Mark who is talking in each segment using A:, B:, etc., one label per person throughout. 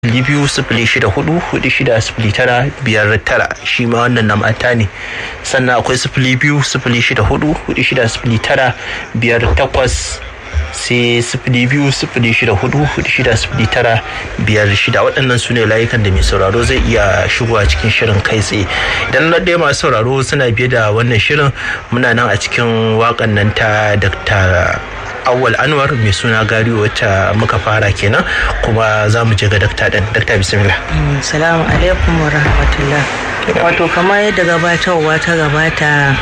A: sifili biyu sifili shida hudu hudu shida sifili tara biyar tara shi ma wannan na mata ne sannan akwai sifili biyu sifili shida hudu hudu shida sifili tara biyar takwas sai sifili biyu sifili shida hudu hudu shida sifili tara biyar shida waɗannan su ne layukan da mai sauraro zai iya shigowa cikin shirin kai tsaye idan na ɗaya masu sauraro suna biye da wannan shirin muna nan a cikin waƙan nan ta dr awal anwar mai suna gari wacce muka fara kenan kuma za mu je ga dakta ɗin dakta bismillah
B: salamu alaikum wa rahmatullah wato kamar yadda gabatarwa ta gabata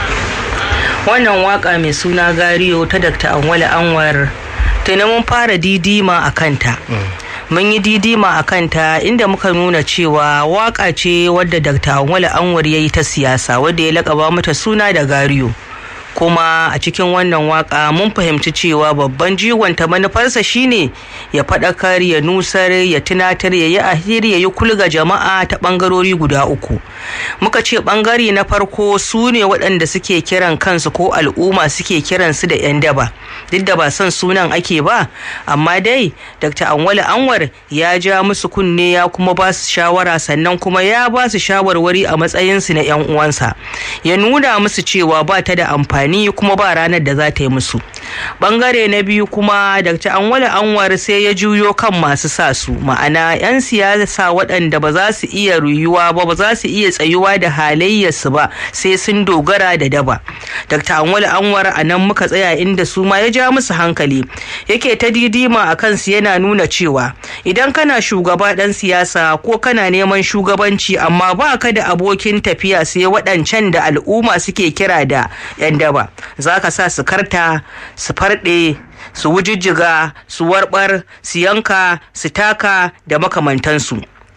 B: wannan waka mai suna gariyo ta dr anwal anwar tuni mun fara didima a kanta mun yi didima a kanta inda muka nuna cewa waka ce wadda dr anwal anwar ya yi ta siyasa wadda ya lakaba mata suna da gariyo kuma a cikin wannan waka mun fahimci cewa babban jigonta manufarsa shine ya faɗakar ya nusar ya tunatar ya yi ahiri ya yi kulga jama'a ta ɓangarori guda uku muka ce ɓangare na farko su ne waɗanda suke kiran kansu ko al'umma suke kiran su da 'yan daba duk da ba son sunan ake ba amma dai dr anwali anwar ya ja musu kunne ya kuma ba su shawara sannan kuma ya ba su shawarwari a matsayinsu na 'yan uwansa ya nuna musu cewa ba ta da amfani amfani kuma ba ranar da za ta yi musu bangare na biyu kuma dr anwar anwar sai ya juyo kan masu sa su ma'ana 'yan siyasa waɗanda ba za su iya ruyuwa ba ba za su iya tsayuwa da halayyarsu ba sai sun dogara da daba dr anwar anwar a nan muka tsaya inda su ma ya ja musu hankali yake ta didima a kansu yana nuna cewa idan kana shugaba ɗan siyasa ko kana neman shugabanci amma ba ka da abokin tafiya sai waɗancan da al'umma suke kira da 'yan daba za ka sa su karta su farɗe su wujijjiga su warɓar su yanka su taka da makamantansu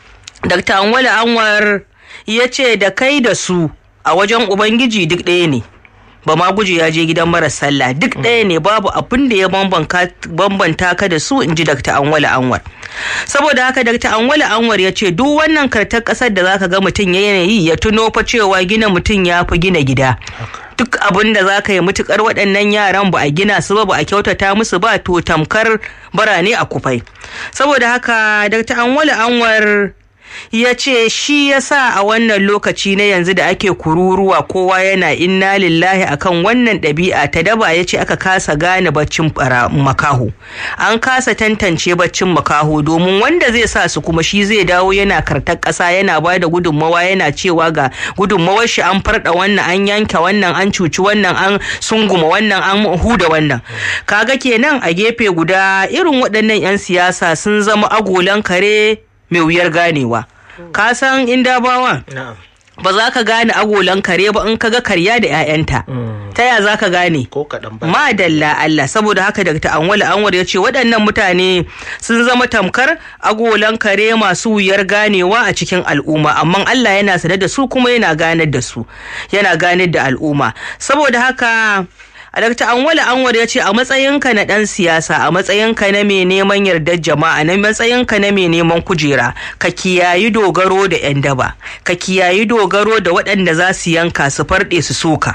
B: dr anwale anwar ya ce da kai da su a wajen ubangiji duk ɗaya ne ba ma guji ya je gidan maras sallah duk ɗaya ne babu abin da ya bambanta ka da su in ji dr anwale anwar saboda haka dr anwale anwar ya ce duk wannan kartar ƙasar da zaka ga mutum yanayi ya tuno fa cewa gina mutum ya fi gina gida duk abin da za ka yi mutukar waɗannan yaran ba a gina su ba ba a kyautata musu ba to tamkar barane a kufai saboda haka dr anwale anwar ya ce shi ya sa a wannan lokaci na yanzu da ake kururuwa kowa yana inna lillahi akan wannan ɗabi'a ta daba ya ce aka kasa gane baccin makaho an kasa tantance baccin makaho domin wanda zai sa su kuma shi zai dawo yana kartar ƙasa yana ba da gudunmawa yana cewa ga gudunmawar shi an farɗa wannan an yanke wannan an cuci wannan an sunguma wannan an huda wannan kaga kenan a gefe guda irin waɗannan 'yan siyasa sun zama agolan kare mai wuyar ganewa ka san inda bawa ba za ka gane agolan kare ba in ka ga karya da 'ya'yanta ta ya za ka gane madalla Allah saboda haka Dr. Anwal Anwar ya ce waɗannan mutane sun zama tamkar agolan kare masu wuyar ganewa a cikin al'umma amma Allah yana sanar da su kuma yana ganar da su yana ganar da al'umma saboda haka a Dr. Anwala Anwar ya ce a matsayinka na ɗan siyasa a matsayinka na mai neman yardar jama'a na matsayinka na mai neman kujera ka kiyayi dogaro da 'yan daba ka kiyayi dogaro da waɗanda za su yanka su farɗe su soka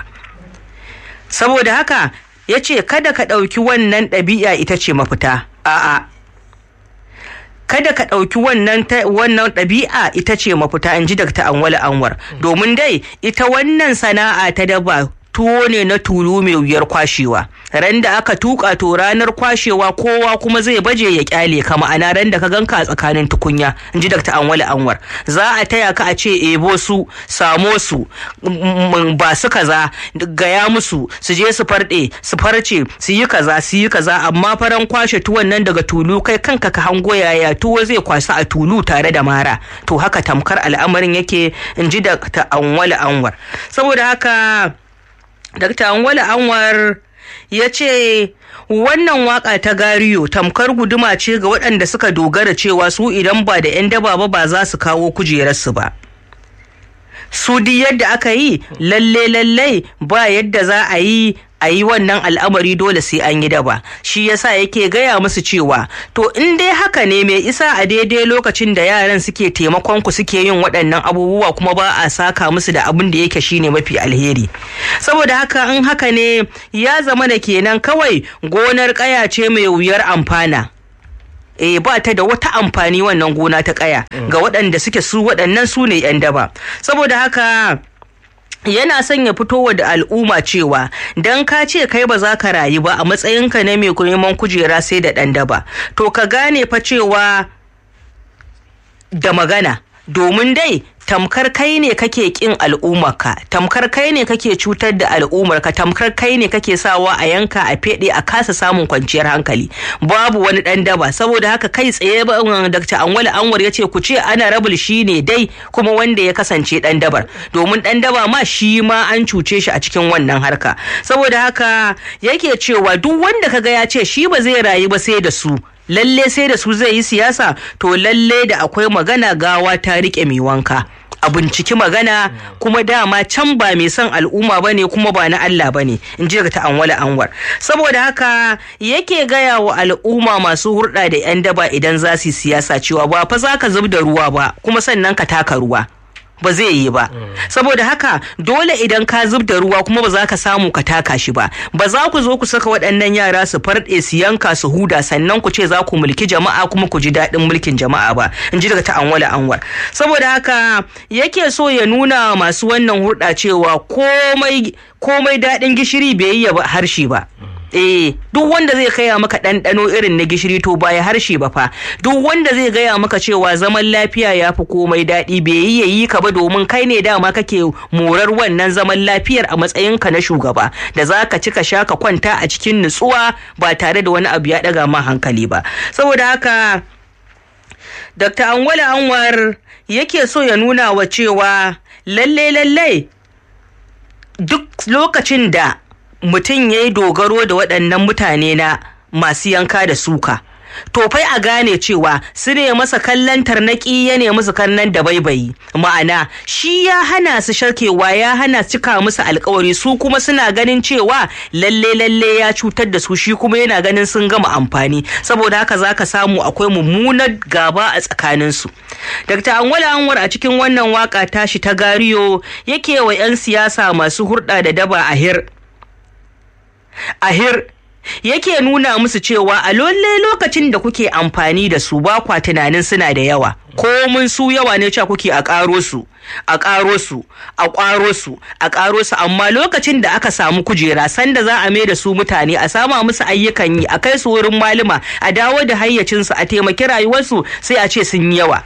B: saboda haka ya ce kada ka ɗauki wannan ɗabi'a ita ce mafita a'a kada ka ɗauki wannan wannan ɗabi'a ita ce mafita in ji Dr. Anwala Anwar domin dai ita wannan sana'a ta daba tuwo ne na tulu mai wuyar kwashewa ran da aka tuka to ranar kwashewa kowa kuma zai baje ya kyale ka ma'ana ran da ka ganka a tsakanin tukunya in ji dr anwali anwar za a taya ka a ce ebo su samo su ba su kaza gaya musu su je su farɗe su farce su yi kaza su yi kaza amma faran kwashe tuwon nan daga tulu kai kanka ka hango yaya tuwo zai kwasa a tulu tare da mara to haka tamkar al'amarin yake in ji dr anwali anwar saboda haka Dr. Anwala Anwar ya ce wannan waka ta gariyo tamkar guduma ce ga waɗanda suka dogara cewa su idan ba da 'yan daba ba ba za su kawo kujerarsu ba. Su duk yadda aka yi lalle lalle ba yadda za a yi a yi wannan al'amari dole sai an yi daba shi yasa yake gaya musu cewa to in dai haka ne mai isa a daidai lokacin da yaran suke taimakon ku suke yin waɗannan abubuwa kuma ba a saka musu da abin da yake shine mafi alheri saboda haka in haka ne ya zama da kenan kawai gonar ƙaya ce mai wuyar amfana eh ba ta da wata amfani wannan gona ta kaya ga waɗanda suke su waɗannan su ne 'yan daba saboda haka yana son ya fitowa da al'umma cewa dan ka ce kai ba za ka rayu ba a matsayinka na mai neman kujera sai da ɗan daba to ka gane fa cewa da magana domin dai tamkar kai ne kake kin al'ummarka tamkar kai ne kake cutar da al'ummarka tamkar kai ne kake sawa a yanka a fede a kasa samun kwanciyar hankali babu wani dan daba saboda haka kai tsaye Dr. Anwal Anwar ya ce ku ce ana rabul shi ne dai kuma wanda ya kasance dan dabar domin dan daba ma shi ma an cuce shi a cikin wannan harka saboda haka yake cewa duk wanda kaga ya ce shi ba zai rayu ba sai da su lalle sai da su zai yi siyasa to lalle da akwai magana gawa ta rike mai wanka a binciki magana kuma dama can ba mai son al'umma ba ne kuma ba na Allah ba ne in ji ta anwala anwar saboda haka yake gaya wa al'umma masu hurɗa da 'yan daba idan za su siyasa cewa ba fa za ka zub da ruwa ba kuma sannan ka taka ruwa ba zai yi ba saboda haka dole idan ka zub da ruwa kuma ba za ka samu ka taka shi ba ba za ku zo ku saka waɗannan yara su farɗe su yanka su huda sannan ku ce za ku mulki jama'a kuma ku ji daɗin mulkin jama'a ba in ji daga ta anwala anwar saboda haka yake so ya nuna masu wannan hurɗa cewa komai komai daɗin gishiri bai yi ba harshe ba eh duk wanda zai kaya maka ɗanɗano irin na gishiri to ba ya harshe ba fa duk wanda zai gaya maka cewa zaman lafiya ya fi komai daɗi bai yi yayi ka ba domin kai ne dama kake morar wannan zaman lafiyar a matsayinka na shugaba da za ka ci ka sha ka kwanta a cikin nutsuwa ba tare da wani abu ya ɗaga ma hankali ba saboda haka Dr. Anwala Anwar yake so ya nuna wa cewa lalle lalle duk lokacin da mutum ya yi dogaro da waɗannan mutane na masu yanka da suka to fai a gane cewa su ne masa kallon tarnaki ya ne musu kallon da baibayi ma'ana shi ya hana su sharkewa ya hana cika musu alkawari su kuma suna ganin cewa lalle lalle ya cutar da su shi kuma yana ganin sun gama amfani saboda haka zaka samu akwai mummunar gaba a tsakaninsu Dr. Anwala Anwar a cikin wannan waka tashi ta gariyo yake wa 'yan siyasa masu hurɗa da daba a hir ahir yake nuna musu cewa a lalle lokacin da kuke amfani da su ba kwa tunanin suna da yawa komun su yawa ne cewa kuke a ƙaro su a ƙaro su a ƙwaro su a ƙaro su amma lokacin da aka samu kujera sanda za a mai da su mutane a sama musu ayyukan yi a kai su wurin malama a dawo da hayyacinsu a taimaki rayuwarsu sai a ce sun yawa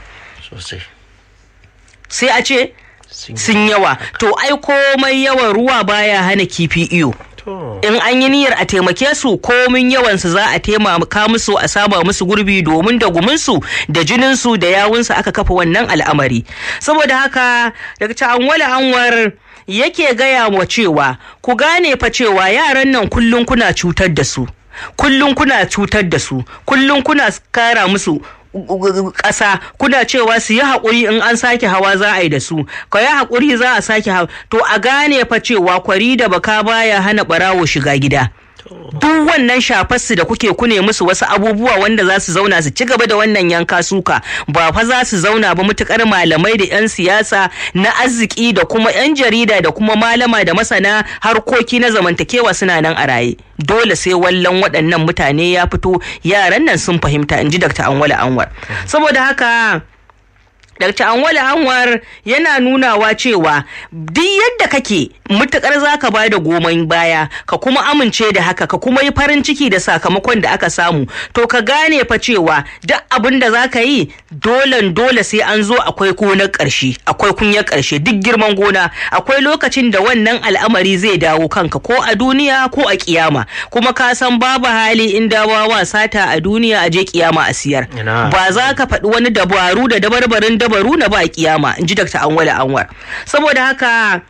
B: sai a ce sun yawa to ai komai yawan ruwa baya hana kifi iyo in an yi niyyar a taimake su komin yawansu za a taimaka musu a saba musu gurbi domin da guminsu da jininsu da yawunsu aka kafa wannan al'amari saboda haka daga anwala anwar yake gaya wa cewa ku gane fa cewa yaran nan kullum kuna cutar da su kullum kuna cutar da su kullum kuna kara musu ƙasa kuna cewa su yi haƙuri in an sake hawa za a yi da su ka yi haƙuri za a sake hawa to a gane fa cewa kwari da baka baya hana ɓarawo shiga gida duk wannan shafarsu da kuke kune musu wasu abubuwa wanda za su zauna su ci gaba da wannan yanka suka ba fa za su zauna ba mutukar malamai da 'yan siyasa na arziki da kuma 'yan jarida da kuma malama da masana harkoki na zamantakewa suna nan a raye dole sai wallon waɗannan mutane ya fito yaran nan sun fahimta in ji dr anwala anwar saboda haka Dr. Anwala Anwar yana nunawa cewa duk yadda kake mutukar zaka ba da goman baya ka kuma amince da haka ka kuma yi farin ciki da sakamakon da aka samu to ka gane fa cewa duk abin da zaka yi dole dole sai an zo akwai gonar ƙarshe akwai kunyar ƙarshe duk girman gona akwai lokacin da wannan al'amari zai dawo kanka ko a duniya ko a kiyama kuma ka san babu hali in dawawa sata a duniya a je kiyama a siyar ba za ka faɗi wani dabaru da dabarbarin dabaru na ba kiyama in ji Dr. Anwala Anwar. Saboda haka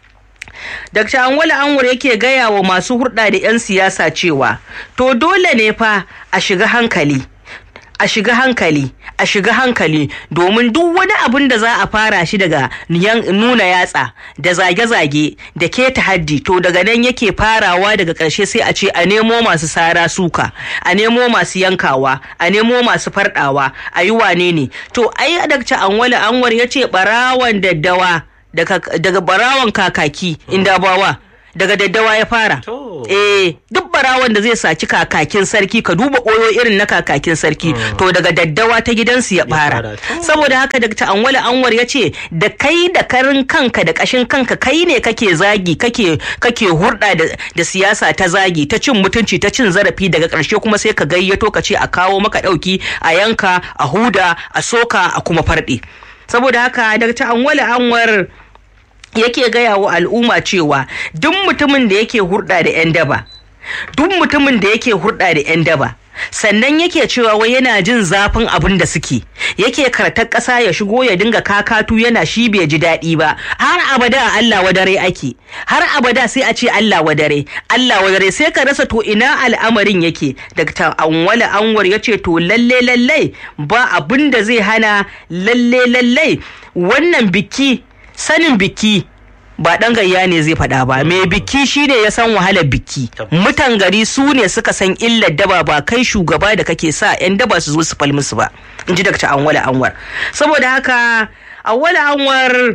B: Dr. Anwala Anwar yake gaya wa masu hurɗa da 'yan siyasa cewa to dole ne fa a shiga hankali. A shiga hankali, a shiga hankali domin duk wani abin da za a fara shi daga nuna yatsa da zage-zage da keta haddi to daga nan yake farawa daga ƙarshe sai a ce a nemo masu sara suka a nemo masu yankawa a nemo masu farɗawa a yi wane ne to ai dakta anwala anwar ya ce ɓarawan daddawa daga barawan kakaki inda bawa daga daddawa ya fara eh duk barawan da zai saci kakakin sarki ka duba koyo irin na kakakin sarki to daga daddawa ta gidansu ya fara saboda haka Dr. Anwale Anwar ya ce da kai da karin kanka da kashin kanka kai ne kake zagi kake kake hurɗa da siyasa ta zagi ta cin mutunci ta cin zarafi daga ƙarshe kuma sai ka gayyato ka ce a kawo maka ɗauki a yanka a huda a soka a kuma farɗe saboda haka Dr. Anwale Anwar yake gaya wa al'umma cewa duk mutumin da yake hurɗa da 'yan daba duk mutumin da yake hurɗa da 'yan daba sannan yake cewa wai yana jin zafin abin da suke yake kartar ƙasa ya shigo ya dinga kakatu yana shi bai ji daɗi ba har abada a Allah wadare ake har abada sai a ce Allah wadare Allah wadare sai ka rasa to ina al'amarin yake Dr. Anwala Anwar ya ce to lalle lalle ba abin da zai hana lalle lalle wannan biki sanin biki ba ɗan gayya ne zai faɗa ba mai biki shine ya san wahalar biki mutan gari su ne suka san illar daba ba kai shugaba da kake sa 'yan daba su zo su fal musu ba in ji dakta anwala anwar saboda haka anwala anwar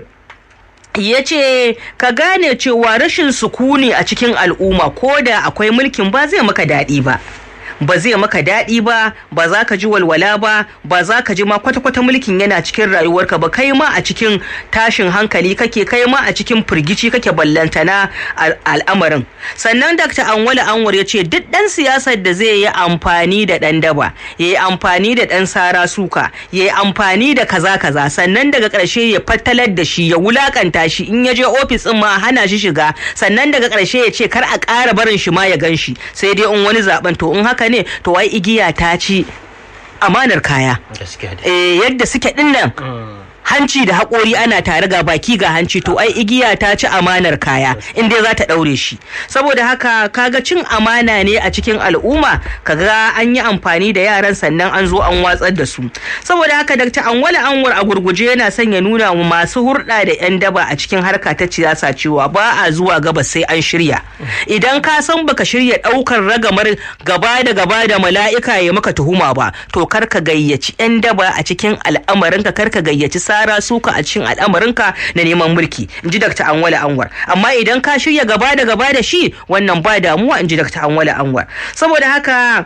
B: ya ce ka gane cewa rashin sukuni a cikin al'umma ko da akwai mulkin ba zai maka daɗi ba ba zai maka daɗi ba ba za ka ji walwala ba ba za ka ji ma kwata-kwata mulkin yana cikin rayuwarka ba kai ma a cikin tashin hankali kake kai ma a cikin firgici kake ballantana al'amarin sannan dr anwala anwar ya ce duk ɗan siyasar da zai yi amfani da ɗan daba ya yi amfani da ɗan sara suka ya yi amfani da kaza kaza sannan daga ƙarshe ya fattalar da shi ya wulakanta shi in ya je ofis ɗin ma hana shi shiga sannan daga ƙarshe ya ce kar a ƙara barin shi ma ya gan shi sai dai in wani zaben to in haka ne to wai igiya ta ci amanar kaya eh yadda suke dinnan hanci da haƙori ana tare ga baki ga hanci to ai igiya ta ci amanar kaya in dai za ta ɗaure shi saboda haka kaga cin amana ne a cikin al'umma kaga an yi amfani da yaran sannan an zo an watsar da su saboda haka dakta anwala anwar a gurguje yana son ya nuna wa masu hurɗa da yan daba a cikin harka ta siyasa cewa ba a zuwa gaba sai an shirya idan ka san baka shirya ɗaukar ragamar gaba da gaba da mala'ika ya maka tuhuma ba to kar ka gayyaci yan daba a cikin al'amarinka kar ka gayyaci tsara suka a cikin al'amarinka na neman mulki in ji Dr. Anwala Anwar amma idan ka shirya gaba da gaba da shi wannan ba damuwa in ji Dr. Anwala Anwar saboda haka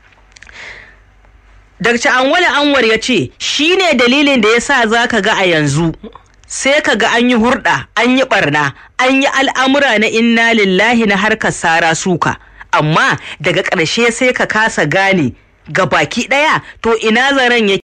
B: Dr. Anwala Anwar ya ce shi ne dalilin da ya sa za ka ga a yanzu sai ka ga an yi hurɗa an yi ɓarna an yi al'amura na inna lillahi na harkar sara suka amma daga ƙarshe sai ka kasa gane ga baki ɗaya to ina zaren yake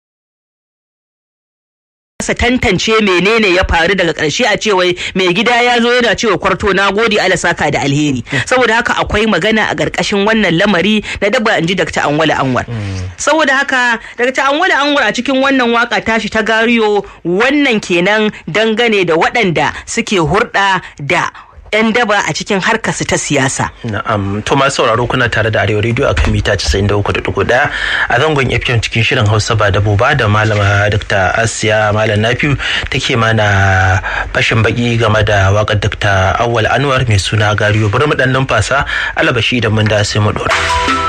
B: kasa tantance menene ya faru daga ƙarshe a cewa mai gida ya zo yana cewa kwarto na gode ala saka da alheri saboda haka akwai magana a ƙarƙashin wannan lamari na daba inji Dr. Anwala Anwar saboda haka Dr. Anwala Anwar a cikin wannan waka tashi ta gariyo wannan kenan dangane da waɗanda suke hurɗa da 'yan daba a cikin harkarsu ta siyasa.
A: Na'am, to masu sauraro kuna tare da Arewa Radio akan mita 93.1 a zangon FM cikin shirin Hausa ba da ba da malama Dr. Asiya Malam Nafiu take mana fashin baki game da wakar Dr. Awwal Anwar mai suna Gariyo. Bari mu dan numfasa alabashi idan mun da sai mu dora.